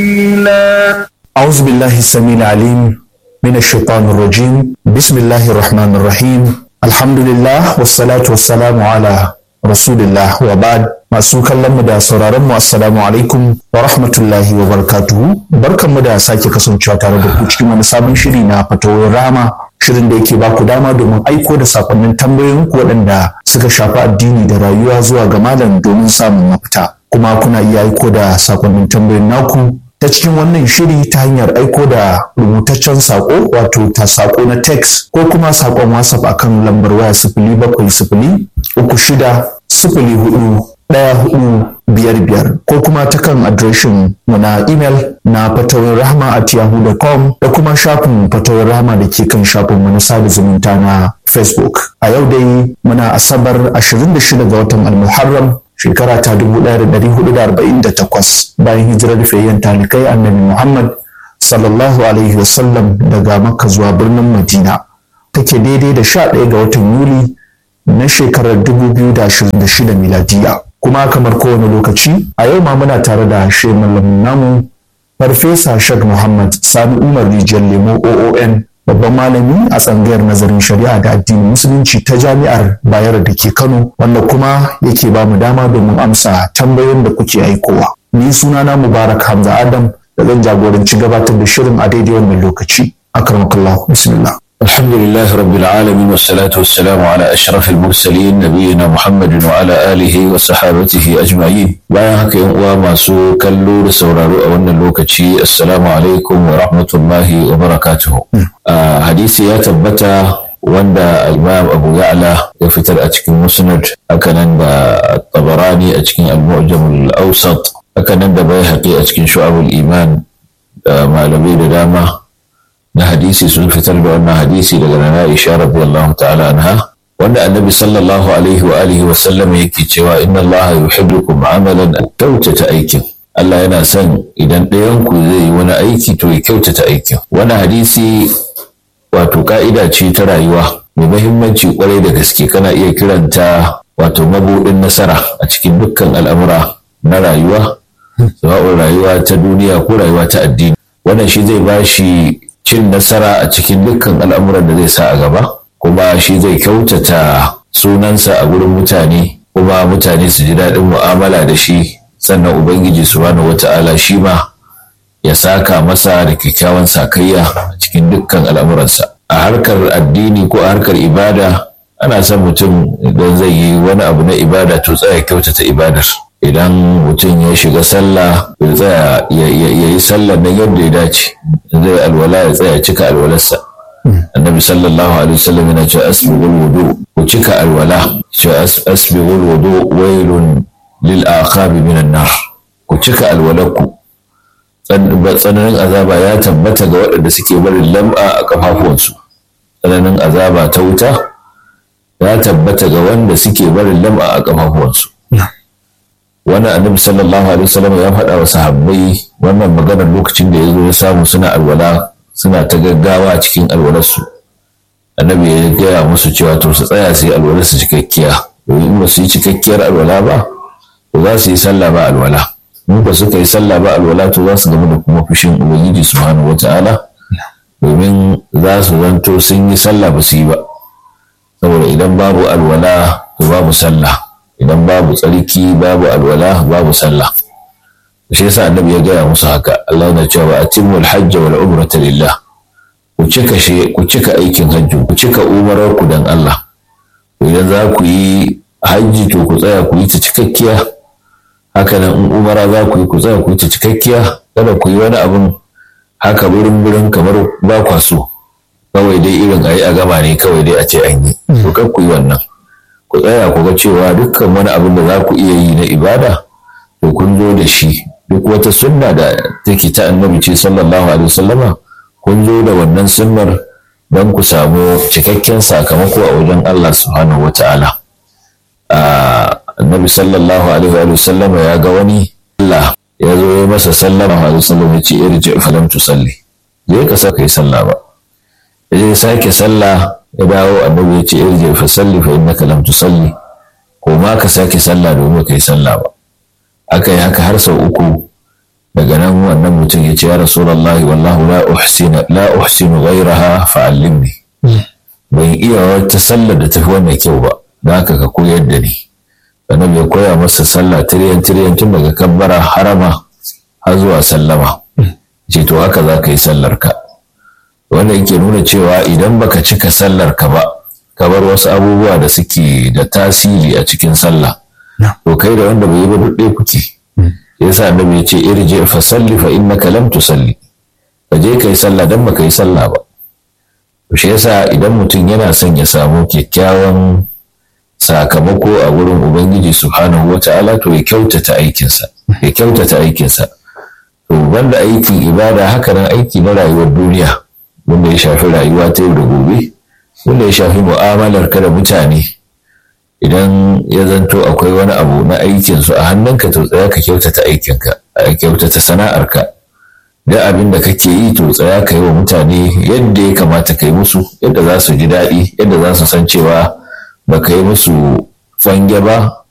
أعوذ بالله السميع العليم من الشيطان الرجيم بسم الله الرحمن الرحيم الحمد لله والصلاة والسلام على رسول الله وبعد masu kallon mu da sauraron mu assalamu alaikum wa rahmatullahi wa barakatuhu barkan mu da sake kasancewa tare da ku cikin wani sabon shiri na fatawar rama shirin da yake baku dama domin aiko da sakonnin tambayoyin ku waɗanda suka shafi addini da rayuwa zuwa ga malam domin samun mafita kuma kuna iya aiko da sakonnin tambayoyin naku ta cikin wannan shiri ta hanyar aiko da rubutaccen sako wato ta sako na text ko kuma sakon whatsapp akan lambar waya sifili bakwai sifili uku shida sifili hudu ɗaya hudu biyar biyar ko kuma ta kan adireshin mu na imel na fatawar rahama at yahoo.com da kuma shafin fatawar rahama da ke kan shafin mu na sada zumunta na facebook a yau dai muna asabar 26 ga watan almuharram shekara ta 1448 bayan hijirar fayyan talikai annabi muhammad sallallahu alaihi wasallam daga makka zuwa birnin madina take daidai da 11 ga watan yuli na shekarar 2026 miladiya kuma kamar kowane lokaci a yau ma muna tare da shi malamin namu farfesa shag muhammad sani umar rijiyar lemo oon babban malami a tsangayar nazarin shari'a da addinin musulunci ta jami'ar bayar da ke kano wanda kuma yake ba mu dama domin amsa tambayoyin da kuke aikowa ni sunana mubarak hamza adam da zan jagoranci gabatar da shirin a daidai wannan lokaci akramakallah bismillah الحمد لله رب العالمين والصلاة والسلام على أشرف المرسلين نبينا محمد وعلى آله وصحابته أجمعين bayan haka yan uwa masu kallo da sauraro a wannan lokaci assalamu alaikum wa rahmatullahi wa barakatuhu hadisi ya tabbata wanda imam abu ya'la ya fitar a cikin musnad hakanan da tabarani a cikin al-mu'jam al-awsat hakanan da bai a cikin shu'abul iman da malamai da dama na hadisi sun fitar da wannan hadisi daga nana Aisha radiyallahu ta'ala anha wanda annabi sallallahu alaihi wa alihi wa sallam yake cewa inna Allah yuhibbukum amalan kyautata aikin Allah yana son idan ɗayan ku zai yi wani aiki to ya kyautata aikin wani hadisi wato ka'ida ce ta rayuwa mai muhimmanci kwarai da gaske kana iya kiranta wato mabuɗin nasara a cikin dukkan al'amura na rayuwa sawa'un rayuwa ta duniya ko rayuwa ta addini wannan shi zai ba shi cin nasara a cikin dukkan al'amuran da zai sa a gaba kuma shi zai kyautata sunansa a gurin mutane kuma mutane su ji daɗin mu'amala da shi sannan ubangiji subhanahu wata'ala shi ma ya saka masa da kyakkyawan sakayya a cikin dukkan al'amuransa a harkar addini ko a harkar ibada ana son mutum idan zai yi wani abu na ibada to tsaya kyautata ibadar idan mutum ya shiga sallah ya tsaya ya yi sallah nan yadda ya dace zai alwala ya tsaya cika alwalarsa annabi sallallahu alaihi wasallam yana cewa asbighul wudu ku cika alwala cewa asbighul wudu wailun lil aqabi minan nar ku cika alwalarku tsananin azaba ya tabbata ga waɗanda suke barin lam'a a kafafuwansu tsananin azaba ta wuta ya tabbata ga wanda suke barin lam'a a kafafuwansu wani annabi sallallahu alaihi wasallam ya faɗa wa sahabbai wannan maganar lokacin da ya zo ya samu suna alwala suna ta gaggawa cikin alwalarsu annabi ya gaya musu cewa to su tsaya su yi alwalarsu cikakkiya domin in ba su yi cikakkiyar alwala ba to za su yi sallah ba alwala in ba suka yi sallah ba alwala to za su gama da kuma fushin ubangiji subhanahu wataala domin za su zanto sun yi sallah ba su yi ba saboda idan babu alwala to babu sallah idan babu tsarki babu alwala babu sallah shi yasa annabi ya gaya musu haka Allah yana cewa atimmu alhajj wal umrata lillah ku cika shi ku cika aikin hajji ku cika umarar ku dan Allah idan za ku yi hajji to ku tsaya ku yi ta cikakkiya haka nan in umara za ku yi ku tsaya ku yi ta cikakkiya kada ku yi wani abun haka burin burin kamar ba kwa so kawai dai irin ayi a gama ne kawai dai a ce an yi to kar ku yi wannan ku tsaya ku ga cewa dukkan wani abin da za ku iya yi na ibada to kun zo da shi duk wata sunna da take ta annabi ce sallallahu alaihi wasallama kun zo da wannan sunnar don ku samu cikakken sakamako a wajen Allah subhanahu wata'ala annabi sallallahu alaihi wasallama ya ga wani Allah ya zo ya masa sallama alaihi wasallam ya ce irji falam tusalli je ka saka yi sallah ba ya je sake sallah ya dawo annabi ya ce irji fa salli fa innaka lam tusalli ko ma ka sake sallah domin kai sallah ba aka yi haka har sau uku daga nan wannan mutum ya ce ya rasulullahi wallahu la uhsinu la uhsinu ghayraha fa'allimni ban iya wata sallar da tafi wannan kyau ba da haka ka koyar da ni annabi ya koya masa sallah tiryan tiryan tun daga kabbara harama har zuwa sallama ce to haka za ka yi sallar ka wanda yake nuna cewa idan baka cika sallar ka ba ka bar wasu abubuwa da suke da tasiri a cikin sallah to kai da wanda bai yi ba duk kuke yasa annabi ya ce irji fa salli fa innaka lam tusalli ka je kai sallah dan baka yi sallah ba to shi yasa idan mutum yana son ya samu kyakkyawan sakamako a wurin ubangiji subhanahu wata'ala to ya kyautata aikinsa ya kyautata aikinsa to banda aikin ibada haka nan aiki na rayuwar duniya wanda ya shafi rayuwa ta yau da gobe wanda ya shafi mu'amalar ka da mutane idan ya zanto akwai wani abu na aikinsu a hannunka to tsaya ka kyautata aikinka a kyautata sana'arka da abin da kake yi to tsaya ka yi wa mutane yadda ya kamata ka yi musu yadda za su ji daɗi yadda za su san cewa ba ka yi musu fange ba